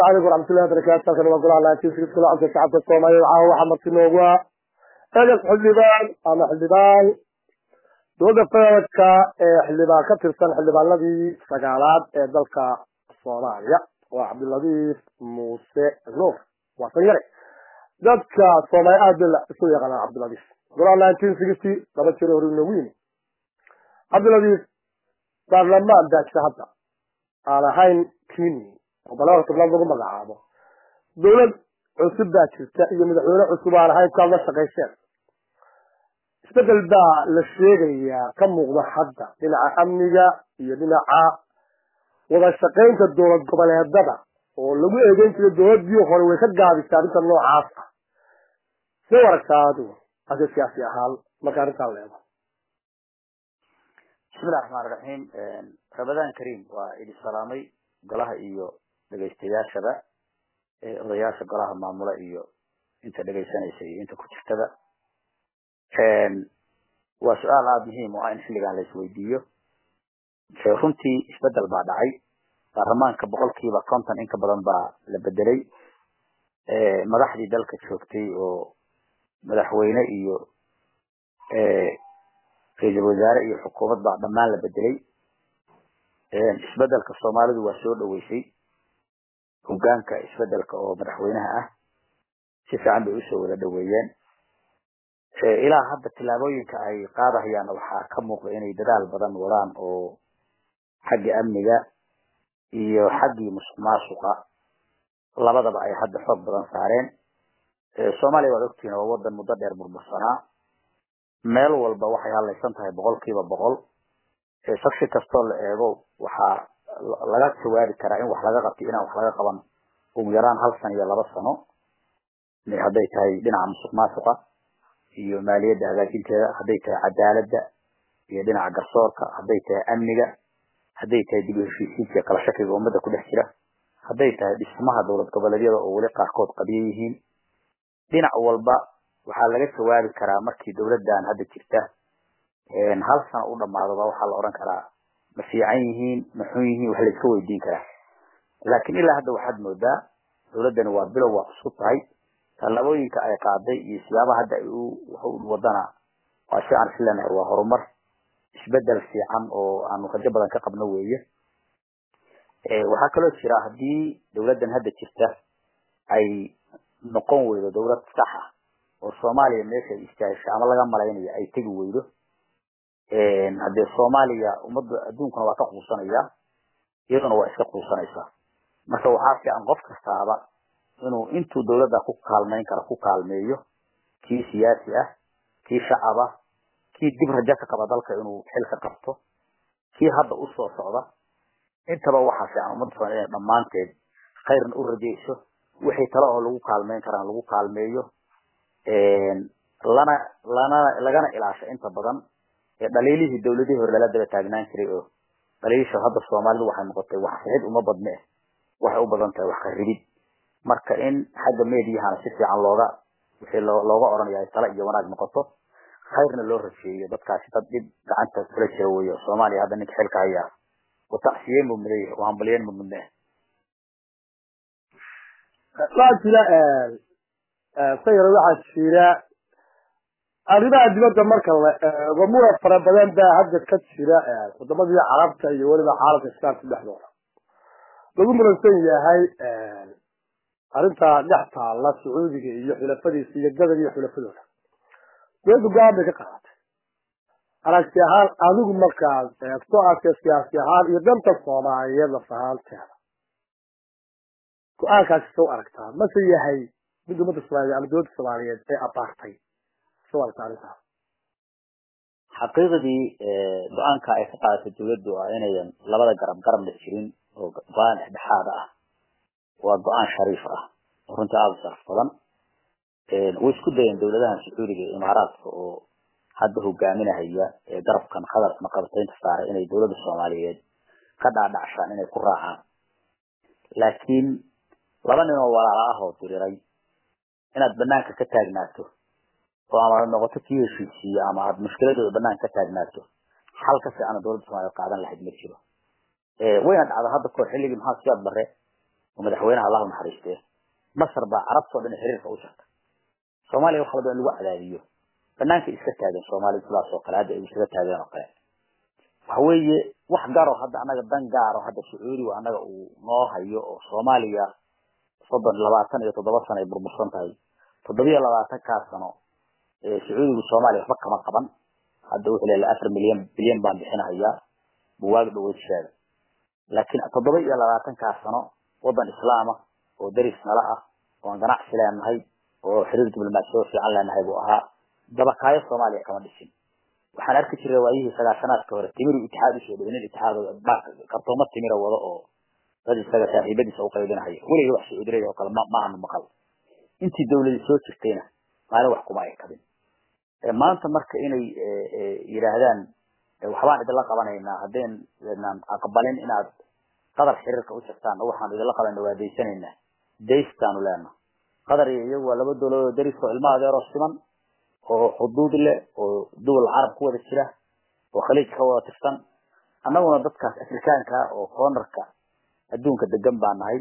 عليكم ورحمة الله وبركاته كان وقول على تيسك كل عام شعب الصومالي وعاه وحمد سنوغوا اجل حلبان انا حلبان دوغا فاوتكا حلبان كترسان حلبان الذي سقالات دلك الصومالية وعبد اللطيف موسى نور وصيري dadka soomay aad la isu yaqaan Cabdulaziz goor 1960 laba jiro hore weyn Cabdulaziz baarlamaan daadka hadda aan ahayn kini balaa tobnaad lagu magacaabo dowlad cusub baa jirta iyo madaxweyne cusub aan ahayn ka la shaqayseen isbedel baa la sheegayaa ka muuqda hadda dhinaca amniga iyo dhinaca wada shaqaynta dowlad goboleedada oo lagu eedeyn jiray dowladii hore way ka gaabisay arrinta noocaas ah see aragtaa adigu ase siyaasi ahaan marka arrintaan leedo bismillahi raxmaan raxiim ramadaan kariim waa idi salaamay golaha iyo dhegaystayaashaba odayaasha golaha maamula iyo inta dhegaysanaysa iyo inta ku jirtada waa su-aal aada muhiim oo ah in xilligan la isweydiiyo runtii isbedel baa dhacay baarlamaanka boqolkiiba konton in ka badan baa la bedelay madaxdii dalka joogtay oo madaxweyne iyo ra-iisul wasaare iyo xukuumad baa dhammaan la bedelay isbedelka soomaalidu waa soo dhaweysay hogaanka isbedelka oo madaxweynaha ah si fiican bay usoo wada dhaweeyeen ilaa hadda tillaabooyinka ay qaadahayaan waxaa ka muuqda inay dadaal badan wadaan oo xagga amniga iyo xaggii musuq maasuqa labadaba ay hadda xoog badan saareen soomaaliya waad ogtihiin waa wadan muddo dheer burbursanaa meel walba waxay hadlaysan tahay boqolkiiba boqol saksi kastoo la eego waxaa laga jawaabi karaa in wax laga qabtay inaan wax laga qaban ugu yaraan hal sano iyo laba sano hadday tahay dhinaca musuq maasuqa iyo maaliyadda hagaajinteeda hadday tahay cadaaladda iyo dhinaca garsoorka hadday tahay amniga hadday tahay dib u heshiisiinta iyo kala shakiga ummadda ku dhex jira hadday tahay dhismaha dowlad goboleedyada oo weli qaarkood qabiyo yihiin dhinac walba waxaa laga jawaabi karaa markii dowladdan hadda jirta hal sano u dhamaadoba waxaa la odhan karaa ma fiican yihiin ma xun yihiin wax layska weydiin karaa laakiin ilaa hadda waxaad moodaa dowladdani waa bilow waa cusub tahay tallaabooyinka ay qaaday iyo siyaabaha hadda ay u wadana waa si aan islenahay waa horumar isbedel fiican oo aanu rajo badan ka qabno weeye waxaa kaloo jira haddii dowladdan hadda jirta ay noqon weydo dowlad sax ah oo soomaaliya meesha ay istaahisho ama laga malaynayo ay tegi weydo haddee soomaaliya ummadda adduunkuna waa ka quusanaya iyaduna waa iska quusanaysaa marka waxaa fiican qof kastaaba inuu intuu dowladda ku kaalmayn kara ku kaalmeeyo kii siyaasi ah kii shacab ah kii dib rajo ka qaba dalka inuu xil ka qabto kii hadda usoo socda intaba waxaa fiican ummadda soomaaliya inay dhammaanteed khayrna u rajayso wixii tale oo lagu kaalmeyn karaan lagu kaalmeeyo lana lana lagana ilaasho inta badan dhaliilihii dowladihii hore lala daba taagnaan jiray oo dhaliilisha hadda soomaalidu waxay noqotay wax sixid uma badne waxay u badan tahay wax kharibid marka in xagga meediyahana si fiican looga wixii looga odhanaya ay tale iyo wanaag noqoto khayrna loo rajeeyo dadkaasi dad dhib gacanta kula jira weyo soomaaliya hadda ninka xilka hayaa watacsiyeyn buu mudan yahay wahambalyeyn buu mudne waxaa jira sayar waxaa jira arrimaha dibadda marka la eego muran fara badan baa hadda ka jira wadamadii carabta iyo weliba caalamka islaamka dhexdooda lagu muransan yahay arrinta dhex taalla sacuudiga iyo xulafadiisa iyo gadan iyo xulafadooda dowladda go-aan bay ka qaadatay aragti ahaan adigu markaad eegto aadka siyaasi ahaan iyo danta soomaaliyeed laf ahaanteeda go-aankaasi soo aragtaa mase yahay mid ummadda soomaaliyeed ama dowladda soomaaliyeed ee abaartay soo aragtaa arrintaas xaqiiqdii go-aanka ay ka qaadatay dowladdu ah inayan labada garab garabna jirin oo go-aan dhexdhexaad ah waa go-aan shariif ah oo runtii aada u sharaf badan way isku dayeen dowladahan sacuudiga iyo imaaraadka oo hadda hogaaminahaya ee garabkan qadarkana qabataynta saaray inay dowladda soomaaliyeed ka dhaadhacshaan inay ku raacaan laakiin laba nin oo walaala ah oo diriray inaad banaanka ka taagnaato oo ama aad noqoto kii heshiisiiyo ama aad mushkiladooda banaanka ka taagnaato xal ka fiicana dowladda soomaaliyeed qaadan lahayd ma jiro wayna dhacda hadda kahor xilligii maxaa siyaad bare oo madaxweynaha allah naxariistee masar baa carabtoo dhan xiriirka u jarta soomaaliya wax walba in lagu cadaadiyo banaanka iska taagan soomaaliya sidaas oo kale hadda ay iskaga taageen oo kale waxa weeye wax gaaro hadda anaga dan gaaro hadda sacuudigu anaga uu noo hayo oo soomaaliya soddon labaatan iyo toddoba sano ay burbursan tahay toddobiyo labaatankaa sano sacuudigu soomaaliya waxba kama qaban hadda wuxuu leeyahay afar milyan bilyan baan bixinahayaa buwaag dhaweyd sheega laakiin toddoba iyo labaatankaa sano waddan islaama oo deris nala ah oo aan ganacsi leenahay oo xiriir diblomaasiyo fiican leenahay buu ahaa dabakaayo soomaaliya kama dhisin waxaan arki jiray waayihii sagaashanaadka hore timiru itixaad usoo dhaway nin itixaad kartoomo timira wado oo dad isaga saaxiibadiisa uqaybinahaya weliga wax sacuudiray oo kale ma ma aanu maqal intii dawladii soo jirtayna maalin wax kuma ay kabin maanta marka inay yidhaahdaan waxbaan idinla qabanaynaa haddaynan aqbalin inaad qadar xiriirka u jirtaan oo waxaan idinla qabayna waa daysanaynaa daystaanu leenaha qadar iyo iyagu waa laba dowladood oo daris oo ilma adeeroo siman oo xuduud leh oo duwal carab ku wada jira oo khaliij ka wada tirsan annaguna dadkaas afrikaanka oo koonarka adduunka degan baa nahay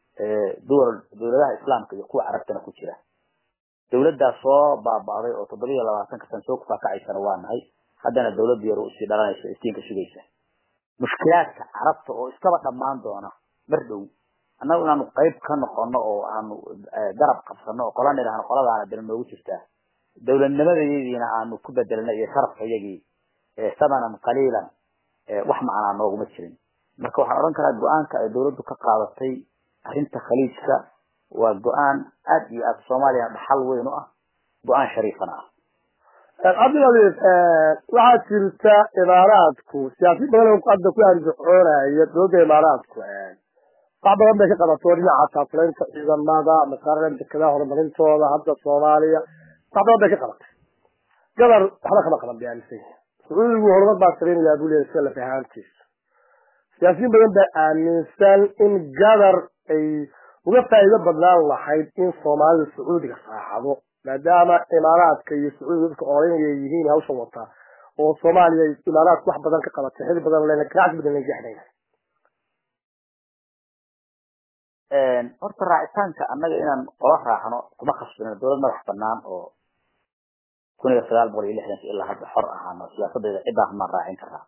duwal dowladaha islaamka iyo kuwa carabtana ku jira dawladdaas soo baaba'day oo toddoba iyo labaatanka san soo kufaakacaysana waa nahay haddana dawladda yar usii dhalanaysa istiinka sugaysa mushkilaadka carabta oo iskaba dhammaan doona mar dhow annagu inaanu qayb ka noqono oo aanu garab qabsano oo qola nidhahno qoladaana dal noogu jirtaa dawladnimadayadiina aanu ku bedelnay iyo sharafka iyagii samanan qaliilan wax macnaa nooguma jirin marka waxaan odhan karaa go-aanka ay dawladdu ka qaadatay arrinta khaliijka waa go-aan aad iyo aad soomaaliya dhaxal weyn u ah go-aan shariifana ah cabdiladiif waxaa jirta imaaraadku siyaasiin badan oo hadda ku arjaxoonaya dowladda imaaraadku wax badan bay ka qabato dhinaca taafulaynta ciidamada masaaran dekedaha horumarintooda hadda soomaaliya wax badan bay ka qabatay gabar waxba kama qaban bayaalisa sacuudigu horumar baa samaynayaa buu leeyahay sida lafahaantiisa siyaasiyiin badan baa aaminsan in gabar ay uga faa'iido badnaan lahayd in soomaalida sacuudiga saaxado maadaama imaaraadka iyo sacuudiga dadka oranaya yihiin hawshan wataa oo soomaaliya imaaraadku wax badan ka qabatay xil badan lena ganacsi badan la jeexnayna horta raacitaanka annaga inaan qola raacno kuma khasbino dowlad madax banaan oo kun iyo sagaal boqol iyo lixdanka ilaa hadda xor ahaano siyaasadeeda ciddaan maan raacin karaa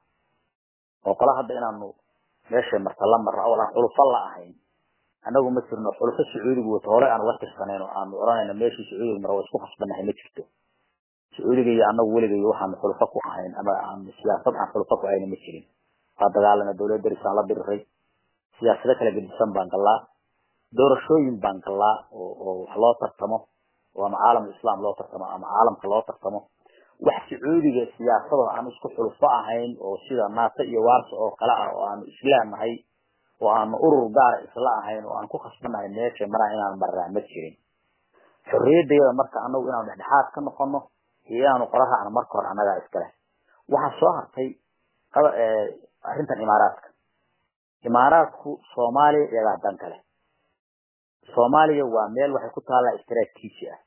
oo qola hadda inaanu meeshay marta la marra oo aan xulufo la ahayn annagu ma jirno xulufo sacuudigu wato hore aan uga tirsanayn oo aanu odhanayno meeshii sacuudiga mara waa isku khasbanahay ma jirto sacuudiga iyo annagu weligayo waxaanu xulufo ku ahayn ama aanu siyaasad aan xulufo ku hayna ma jirin waa dagaalana dowlad darisaan la diriray siyaasado kala gedisan baan gallaa doorashooyin baan gallaa oo oo wax loo tartamo oo ama caalam islaam loo tartamo ama caalamka loo tartamo wax sacuudiga siyaasado aan isku xulufo ahayn oo sida naata iyo waarsa oo kale ah oo aanu islaamnahay oo aanu urur gaara isla ahayn oo aan ku khasbanahay meesha maraa inaan marraa ma jirin xorriyadayada marka anagu inaanu dhexdhexaad ka noqono iyo inaanu qoraha aan marka hore annagaa iskale waxaa soo hartay arrintan imaaraadka imaaraadku soomaaliya iyagaa dan kale soomaaliya waa meel waxay ku taallaa istraatiiji ah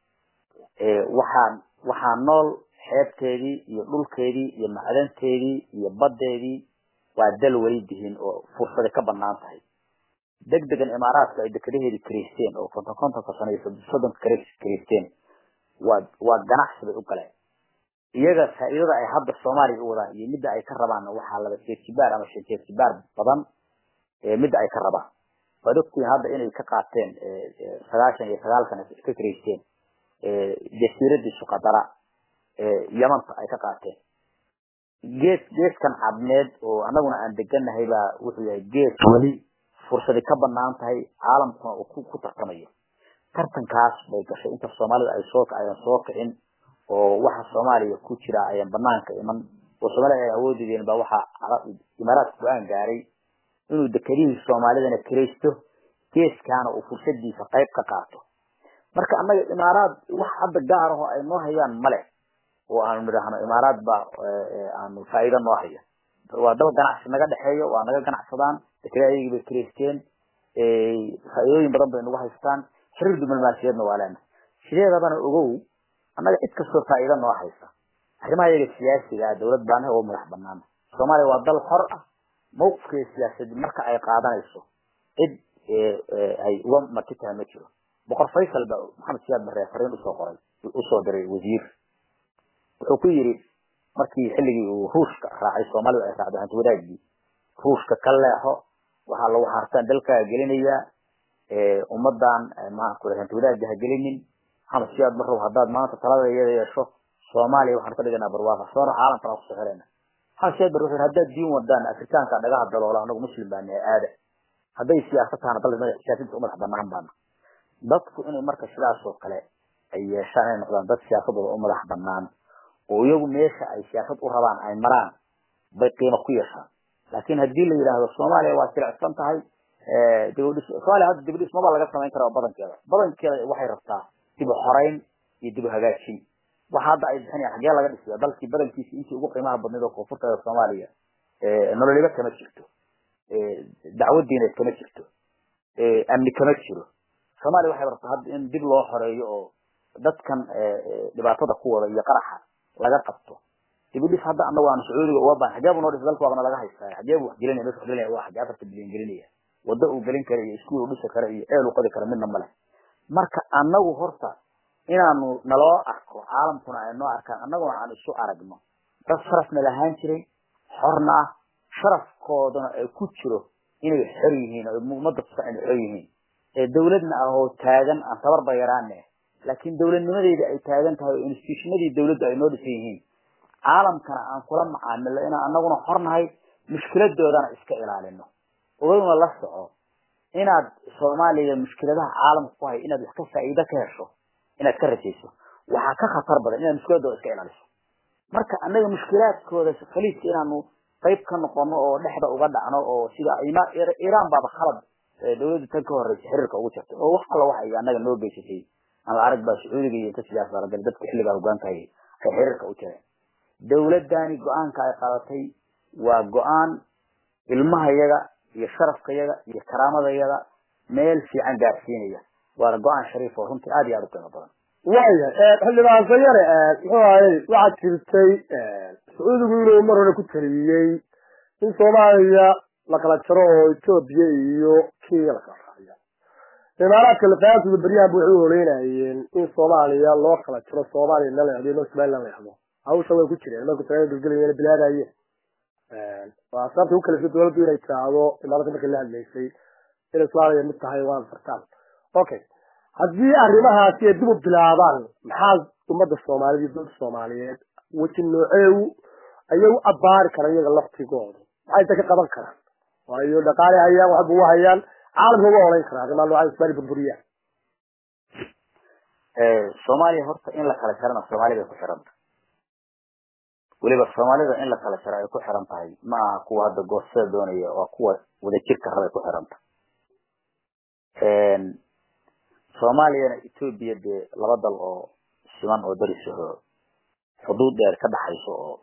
waxaan waxaa nool xeebteedii iyo dhulkeedii iyo macdanteedii iyo baddeedii waa dal weli dihin oo fursaday ka banaan tahay deg degan imaaraadku ay dekadaheedii karaysteen oo konton kontonka sano iyo soddonka karaysteen waa waa ganacsi bay u galeen iyaga faa'iidada ay hadda soomaaliya u wadaan iyo midda ay ka rabaan waxaa laba jeerjibaar ama shan jeerjibaar badan midda ay ka rabaan waad ogtihiin hadda inay ka qaateen sagaashan iyo sagaalkan ka karaysteen jasiiradii suqadara yamanta ay ka qaateen gees geeskan cadneed oo annaguna aan deganahay baa wuxuu yahay gees weli fursadi ka banaan tahay caalamkuna uu ku ku tartamayo tartankaas bay gashay inta soomaalida ay soo ayan soo kicin oo waxa soomaaliya ku jira ayaan banaanka iman oo soomaalida ay awoodideen baa waxaa imaaraadka go-aan gaaray inuu dekedihii soomaalidana kiraysto geeskaana uu fursadiisa qayb ka qaato marka annaga imaaraad wax hadda gaar ahoo ay noo hayaan male oo aanu nidhaahno imaaraad baa aanu faa'iido noo haya waa daba ganacsi naga dhexeeyo waa naga ganacsadaan dekeda ayagii bay kiraysteen faa'iidooyin badan bay nagu haystaan xiriir diblomaasiyeedna waa leena sideedabana ogow annaga cid kastoo faa'iido noo haysa arrimaha iyaga siyaasiga ah dawlad baanaha oo madax banaan soomaaliya waa dal xor ah mawqifkeeda siyaasadeed marka ay qaadanayso cid ay uga marti tahay ma jiro boqor faysal ba maxamed siyaad barre fariin usoo qoray usoo diray wasiir wuxuu ku yidhi markii xilligii uu ruushka raacay soomaalidu ay raacday hanti wadaagii ruushka ka leexo waxaa lagu haartaan dalkaaga gelinayaa ummadan maanku hanti wadaagga ha gelinin maxamed siyaad barrow haddaad maanta talada iyada yeesho soomaaliya waxaanu ka dhiganaa barwaaqa soona caalamkana kusoo xirayna maxamed siyaad barre wuxuu haddaad diin wadaan afrikaanka dhagaha daloola anagu muslim baa nahay aada hadday siyaasad tahana dal siyaasadiisa u madax banaan baana dadku inay marka sidaas oo kale ay yeeshaan inay noqdaan dad siyaasadooda u madax banaan oo iyagu meesha ay siyaasad u rabaan ay maraan bay qiimo ku yeeshaan laakiin haddii la yidhaahdo soomaaliya waa jilicsan tahay dibadhis soomaaliya hadda dibadhis maba laga samayn karaa badankeeda badankeeda waxay rabtaa dib u xoreyn iyo dib u hagaajin waxa hadda ay bixinayaan xagee laga dhisiya dalkii badankiisi intii ugu qiimaha badnayd oo koonfurteeda soomaaliya nololiba kama jirto dacwad diineed kama jirto amni kama jiro soomaaliya waxay rabtaa hadda in dib loo xoreeyo oo dadkan dhibaatada ku wada iyo qaraxa laga qabto dibudhis hadda anagu aanu sacuudiga uga baan xageebu noo dhis dalka waabana laga haystaa xageebu wax gelinaya meesha wax gelinaya waa xagee afarta bilyan gelinaya waddo uu gelin kara iyo iskuul uu dhisi kara iyo eel uu qodi kara midna male marka anagu horta inaanu naloo arko caalamkuna ay noo arkaan annaguna aan isu aragno dad sharafna lahaan jiray xorna ah sharafkoodana ay ku jiro inay xor yihiin oo ummadda tusa inay xor yihiin ee dawladna ah oo taagan aan tabarba yaraane laakiin dawladnimadeeda ay taagan tahay oo institutionadii dawladda ay noo dhisan yihiin caalamkana aan kula macaamilo inaan anaguna xornahay mushkiladoodana iska ilaalino ogaduna la soco inaad soomaaliya mushkiladaha caalamka ku hay inaad wax ka faa'iido ka hesho inaad ka rajayso waxaa ka khatar badan inaad mushkiladooda iska ilaaliso marka annaga mushkilaadkooda khaliidka inaanu qayb ka noqono oo dhexda uga dhacno oo sida iiraan baaba khalad dawladda tan ka horeysa xiriirka ugu jirtay oo wax alla waxa ay annaga noo geysatay ama arag baa sacuudiga iyo inta sidaas baragal dadku xilligaa hogaanka hayay ay xiriirka u jireen dawladani go-aanka ay qadatay waa go-aan ilmahayaga iyo sharafkayaga iyo karaamadayaga meel fiican gaarsiinaya waana go-aan shariif oo runtii aad iyo aad u qiimo badan waya xildhibaan sayare muxuu ahayy waxaad jirtay sacuudigu inuu mar hore ku taliyey in soomaaliya la kala jaro oo etoobiya iyo kenya la kala raaciyo imaaraadka lafaantooda beryahanba waxay u horeynayeen in soomaaliya loo kala jaro soomaaliya la leexdo iyo somaliland la leexdo hawsha way ku jireen marku talaada dulgelayeen bilaadayeen waa sababta u kalifta dawladdu inay tiraahdo imaarada markay la hadlaysay inay soomaaliya mid tahay waa fartaan okay haddii arrimahaasi ay dib u bilaabaan maxaa ummadda soomaaliyeed iyo dowladda soomaaliyeed weji nooceewu ayay u abbaari karaan iyaga laftigooda maxay ta ka qaban karaan waayo dhaqaale hayaan waxba u hayaan caalamka uga horeyn karaa arrimaha noocaas ismaali burburiyaan soomaaliya horta in la kala jarana soomaaliya bay ku xiranta weliba soomaalida in la kala jaro ay ku xiran tahay ma aha kuwa hadda goostada doonaya waa kuwa wadajirka rabay ku xiranta soomaaliyana etoobiya dee laba dal oo siman oo daris aho xuduud dheer ka dhaxayso oo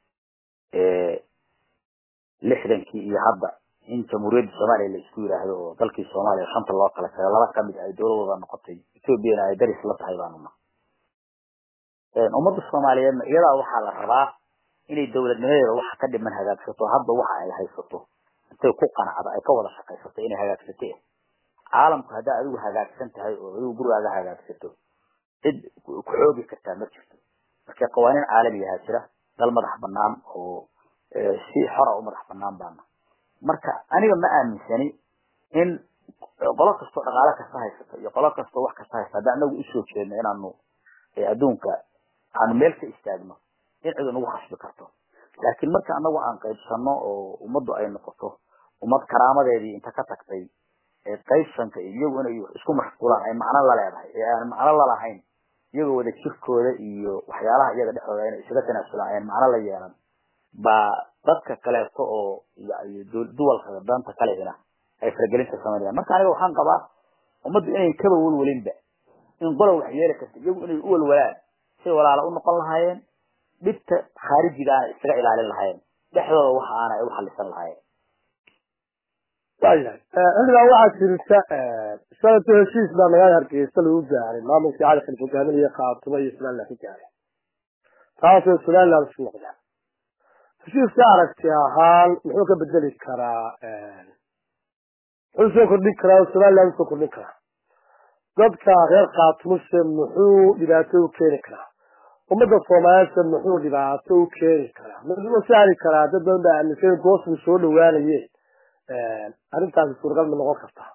lixdankii iyo hadda in jamhuuriyadda soomaaliya la isku yidhaahdo oo dalkii soomaaliya shanta loo kala jaray laba kamid ay dowladooda noqotay etoobiyana ay daris la tahay baanuna ummadda soomaaliyeedna iyadaa waxaa la rabaa inay dowladnimadeeda waxa ka dhiman hagaagsato hadda waxa ay haysato intay ku qanacda ay ka wada shaqaysato inay hagaagsate caalamku haddaa adigu hagaagsan tahay oo adigu gurigaaga hagaagsato cid ku xoogi kartaa ma jirto marka qawaaniin caalamiyaha jira dal madax banaan oo si xora u madax banaan baana marka aniga ma aaminsani in qolo kastoo dhaqaale kasta haysato iyo qolo kastoo wax kasta haysta hadda anagu usoo jeedno inaanu adduunka aanu meel ka istaagno in cid nagu khasbi karto laakiin marka anagu aan qaybsano oo ummaddu ay noqoto ummad karaamadeedii inta ka tagtay qaybsanka iyagu inay isku mashquulaan ay macno la leedahay ee aan macno lalahayn iyagoo wada jirkooda iyo waxyaalaha iyaga dhexdooda inay isaga tanaasulaan ayaan macno la yeelan baa dadka kaleeto oo duwalka danta kalehina ay faragelinta samaynayaan marka aniga waxaan qabaa ummaddu inay kaba welwelinba in qolow wax yeeli karta iyagu inay u walwalaan say walaalo u noqon lahaayeen dhibta khaarijigaana isaga ilaalin lahaayeen dhexdooda waxa aana ay u xalisan lahaayeen waayahay xilligan waxaa jirta sanadka heshiis baa magaalada hargeysa lagu gaaray maamulkii cali khaliif hogaaminaya khaatumo iyo somaliland ka gaaray taasoo somaliland isu noqda heshiiska aragti ahaan muxuu ka bedeli karaa muxuu soo kordhin karaa oo somaliland usoo kordhin karaa dadka reer kaatumuse muxuu dhibaato u keeni karaa ummadda soomaaliyeedse muxuu dhibaato u keeni karaa muxuu saari karaa dad badan baa aaminsan goosmu soo dhawaanayeen arrintaasi suuragal ma noqon kartaa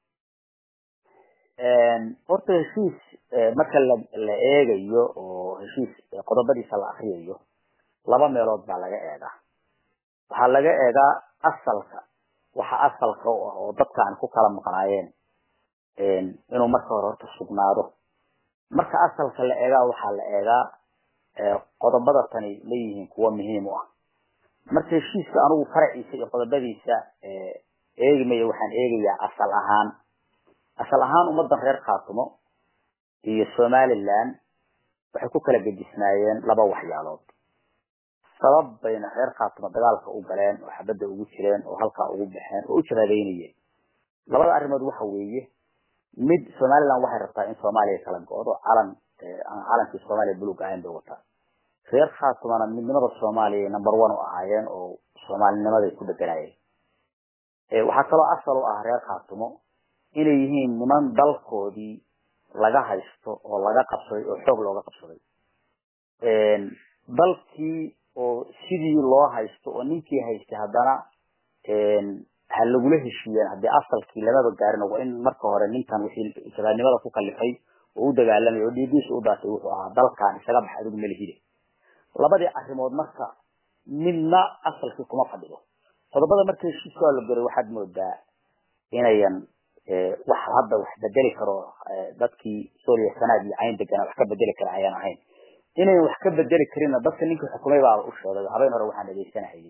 horta heshiis marka la la eegayo oo heshiis qodobadiisa la akriyayo laba meelood baa laga eegaa waxaa laga eegaa asalka waxa asalka u ah oo dadka aan ku kala maqnaayeen inuu marka hore horta sugnaado marka asalka la eegaa waxaa la eegaa qodobada tani leeyihiin kuwa muhiim u ah marka heshiiska anigu faraciisa iyo qodobadiisa eegi mayo waxaan eegayaa asal ahaan asal ahaan ummadan reer khaatumo iyo somaliland waxay ku kala gedisnaayeen laba waxyaalood sabab bayna reer khaatumo dagaalka u galeen oo xabadda ugu jireen oo halkaa ugu baxeen oo u jabaadeynayeen labada arrimood waxa weeye mid somaliland waxay rabtaa in soomaaliya kala go-do calan aan calankii soomaaliya buluug ahayn bay wataa reer khaatumana midnimada soomaaliya number one u ahaayeen oo soomaalinimaday ku deganaayeen waxaa kaloo asal u ah reer khaatumo inay yihiin niman dalkoodii laga haysto oo laga qabsaday oo xoog looga qabsaday dalkii oo sidii loo haysto oo ninkii haystay haddana ha lagula heshiiyeen haddii asalkii lamaba gaarin waa in marka hore ninkan wixii shabaabnimada ku kalifay oo u dagaalamay oo dhiigiisa u daatay wuxuu ahaa dalkan isaga bax adigu malihide labadii arrimood marka midna asalkii kuma fadhido qodobada marka heshiiska la garay waxaad moodaa inayan wax hadda wax bedeli karo dadkii suuriya sanaad iyo cayn degana wax ka bedeli kara ayaan ahayn inayn wax ka bedeli karinna dadka ninkii xukumay baa u sheegay habeen hore waxaan dhegeysanahayay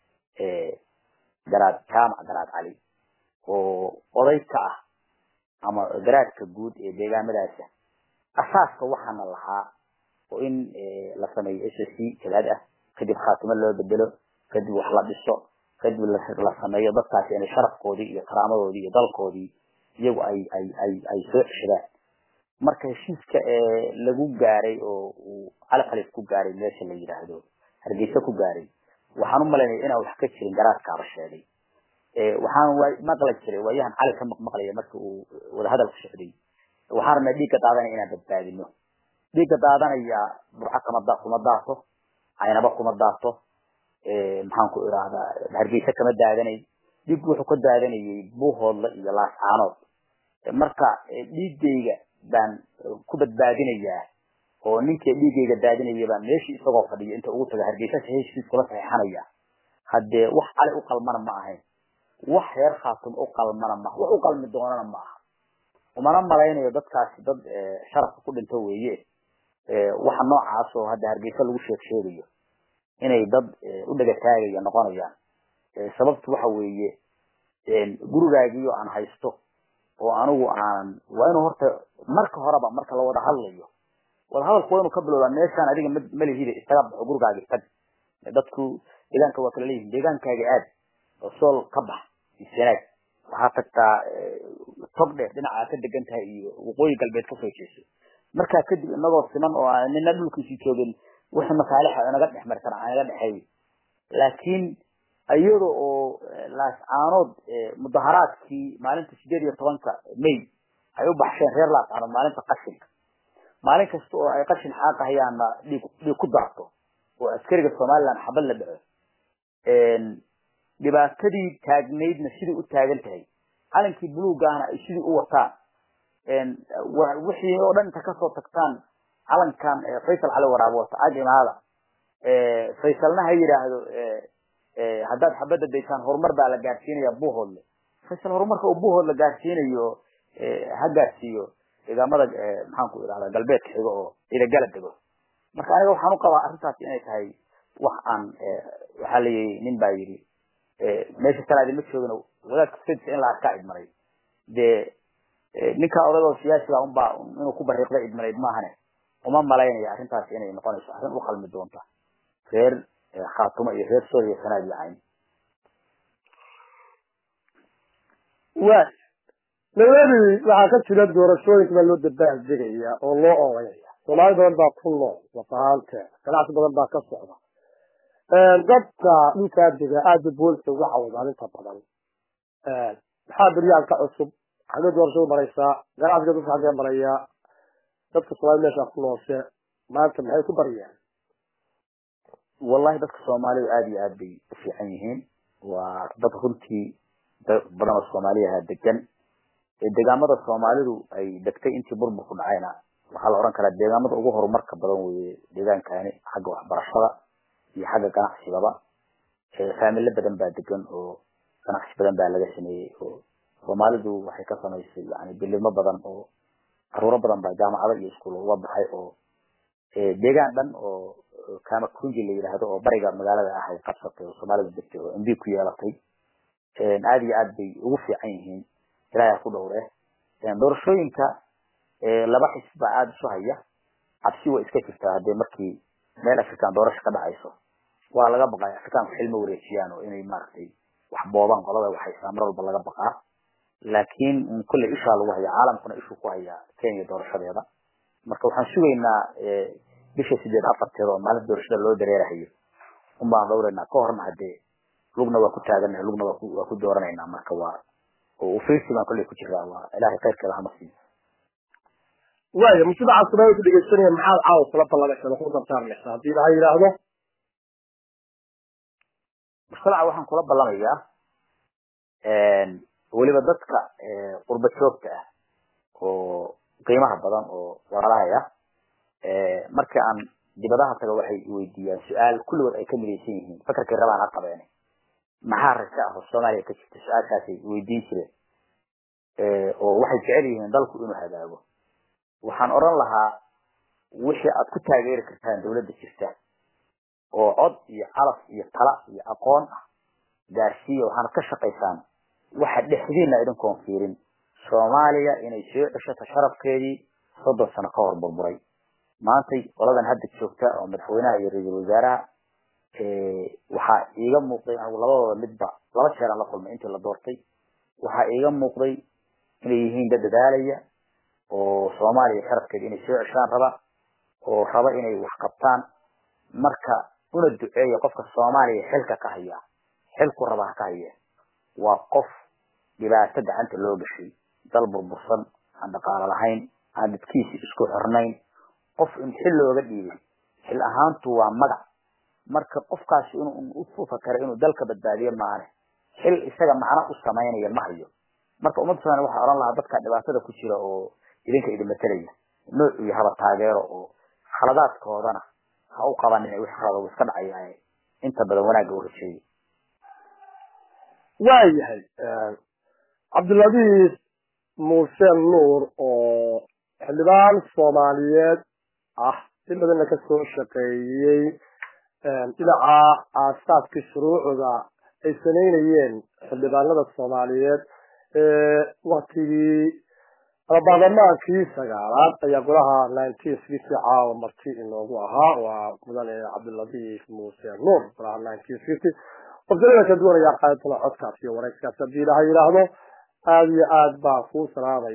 garaad jaamac garaad cali oo oday ka ah ama garaadka guud ee deegaamadaasa asaaska waxaana lahaa oo in la sameeyo s c jabhad ah kadib khaatimo loo bedelo kadib wax la dhiso kadib la sameeyo dadkaasi inay sharafkoodii iyo karaamadoodii iyo dalkoodii iyagu ay ay ay ay soo ceshadaan marka heshiiska lagu gaaray oo uu cali khalif ku gaaray meesha la yidhaahdo hargeysa ku gaaray waxaan u malaynaya inaan wax ka jirin garaadkaaba sheegay waxaan maqli jiray waayahan cali ka maqmaqlaya marka uu wadahadalku socday waxaan rabnaa dhiigga daadanaya inaan badbaadino dhiigga daadanaya burco kama da kuma daato caynaba kuma daato maxaan ku idhaahdaa hargeysa kama daadanay dhiiggu wuxuu ka daadanayay buuhoodla iyo laascaanood marka dhiiggayga baan ku badbaadinayaa oo ninkii dhiiggayga daadinaya baan meeshii isagoo fadhiyo inta ugu taga hargeysa heshiis kula saxiixanaya haddee wax cali u qalmana ma ahayn wax reer khaatum u qalmana ma wax u qalmi doonana ma aha umana malaynayo dadkaasi dad sharafka ku dhinto weeye waxa noocaas oo hadda hargeysa lagu sheeg sheegayo inay dad u dhegataagaya noqonayaan sababtu waxa weeye gurigaagiyo aan haysto oo anigu aan waa inuu horta marka horeba marka la wada hadlayo wada hadalku waa inuu ka bilowdaa meeshaan adiga malihida isaga baxo gurigaagi tag dadku deegaanka waa kala leeyihin deegaankaaga aad oo sool ka bax iyo sanaag waxaa tagtaa tog dheer dhinaca ka degan tahay iyo waqooyi galbeed kasoo jeeso markaa kadib inagoo siman oo aan nina dhulkiisii joogin wixii masaalixa inaga dhex mari kara inaga dhexeeyo laakiin iyada oo laascaanood mudaharaadkii maalinta sideed iyo tobanka may ay u baxsheen reer laascaanood maalinta qashinka maalin kasta oo ay qashin xaaqahayaanna dhiig dhiig ku daarto oo askariga somaliland xabad la dhaco dhibaatadii taagnaydna sidai u taagan tahay calankii buluugahna ay sidii u wataan wixii oo dhan inta kasoo tagtaan calankan faysal cali waraabo wata ag imaada faysalna ha yidhaahdo haddaad xabadda daysaan horumar baa la gaarsiinaya buuhoodle faysal horumarka uu buuhood la gaarsiinayo ha gaarsiiyo deegaamada maxaan ku idhahda galbeedka xigo oo idagala dego marka aniga waxaan u qabaa arrintaas inay tahay wax aan waxaa layihi nin baa yidhi meesha salaadi ma joogin wadaadka sadisa in la arkaa idmaray dee ninkaa odagoo siyaasiga unbaa inuu ku bariiqda idmanayd maahane uma malaynaya arrintaas inay noqonayso arrin u qalmi doonta reer khaatumo iyo reer sooriya sanaad iyo cayn wa nairobi waxaa ka jira doorashooyinka baa loo dabaal degaya oo loo oodaya soomaali badan baa ku nool waqahaanteeda ganacsi badan baa ka socda dadka dhulkaa dega aada booliska uga cawdaan inta badan maxaa beryahan ka cusub xagee doorashadu maraysaa ganacsiga dadka xagee maraya dadka soomaalida meesha ku nooshe maanta maxay ku baryeen wallahi dadka soomaalidu aada iyo aad bay u fiican yihiin waa dad runtii dad badan oo soomaaliyaha degan deegaamada soomaalidu ay degtay intii burbur ku dhacayna waxaa la oran karaa deegaamada ugu horumarka badan weye deegaankani xagga waxbarashada iyo xagga ganacsigaba faamilo badan baa degan oo ganacsi badan baa laga sameeyey oo soomaalidu waxay ka samaysay yani bilimo badan oo caruuro badan baa jaamacado iyo iskuul uga baxay oo deegaan dhan oo kama kunji la yidhaahdo oo bariga magaalada ah ay qabsatay oo soomaalidu degtay oo mb ku yeelatay aada iyo aad bay ugu fiican yihiin ilaahay ku dhowre doorashooyinka laba xisb baa aada isu haya cabsi way iska jirtaa haddii markii meel african doorasho ka dhacayso waa laga baqaa africaanku xilma wareejiyaan oo inay maaragtay wax boobaan qolada waxaysaa mar walba laga baqaa laakiin kolley ishaa lagu hayaa caalamkuna ishuu ku hayaa kenya doorashadeeda marka waxaan sugaynaa bisha sideed afarteeda oo maalinta doorashada loo dareerahayo un baan dhowraynaa ka horna hadee lugna waa ku taagana lugna waa ku waa ku dooranaynaa marka waa oo ufirsi baan kolley ku jiraa waa ilaahay khayrkeeda hama siiyo waaya mujtamaca soomaalida ku dhegeysanaya maxaad caawa kula ballanaysaa ku dardaarmaysaa haddii ilaha yidhaahdo mujtamaca waxaan kula ballamayaa weliba dadka qurba joogta ah oo qiimaha badan oo walaalahaya markii aan dibadaha taga waxay weydiiyaan su-aal kulligood ay ka midaysan yihiin fakarkay rabaan ha qabeen maxaa rajo ah oo soomaaliya ka jirta su-aashaasay weydiin jireen oo waxay jecel yihiin dalku inuu hagaago waxaan odhan lahaa wixii aad ku taageeri kartaan dawladda jirta oo cod iyo calaf iyo tala iyo aqoon ah gaarsiiya waxaanad ka shaqaysaan waxa dhexdiina idinkoon fiirin soomaaliya inay soo ceshato sharafkeedii soddon sano ka hor burburay maantay qoladan hadda joogta oo madaxweynaha iyo ra-iisul wasaaraha waxaa iiga muuqday anigu labadooda midba laba jeeraan la kulmay intii la doortay waxaa iiga muuqday inay yihiin dad dadaalaya oo soomaaliya sharafkeeda inay soo ceshaan raba oo raba inay wax qabtaan marka una duceeya qofka soomaaliya xilka ka haya xilku raba ha ka haya waa qof dhibaato gacanta loo gashay dal burbursan aan dhaqaalo lahayn aan dadkiisi isku xirnayn qof in xil looga dhiibay xil ahaantu waa magac marka qofkaasi inuu u fakara inuu dalka badbaadiyo maane xil isaga macno u samaynaya ma hayo marka ummadda somalia waxaa odhan lahaa dadka dhibaatada ku jira oo idinka idin matelaya nooc iyo haba taageero oo khaladaadkoodana ha u qabanin wix khalada iska dhacaya inta badan wanaagga u rajeeyo waayahay cabdiladiis muuse nuur oo xildhibaan soomaaliyeed ah in badanna kasoo shaqeeyey dhinaca aasaaskii shuruucda ay samaynayeen xildhibaanada soomaaliyeed waktigii baarlamaankii sagaalaad ayaa golaha nineteen sixty caawa marti inoogu ahaa waa mudane cabdiladiif muuse nuur golaha nineteen sixty qofsalada kala duwan ayaa qaadantana codkaas iyo wareegskaas haddii ilaha yidhaahdo aada iyo aad baa kuu salaamaya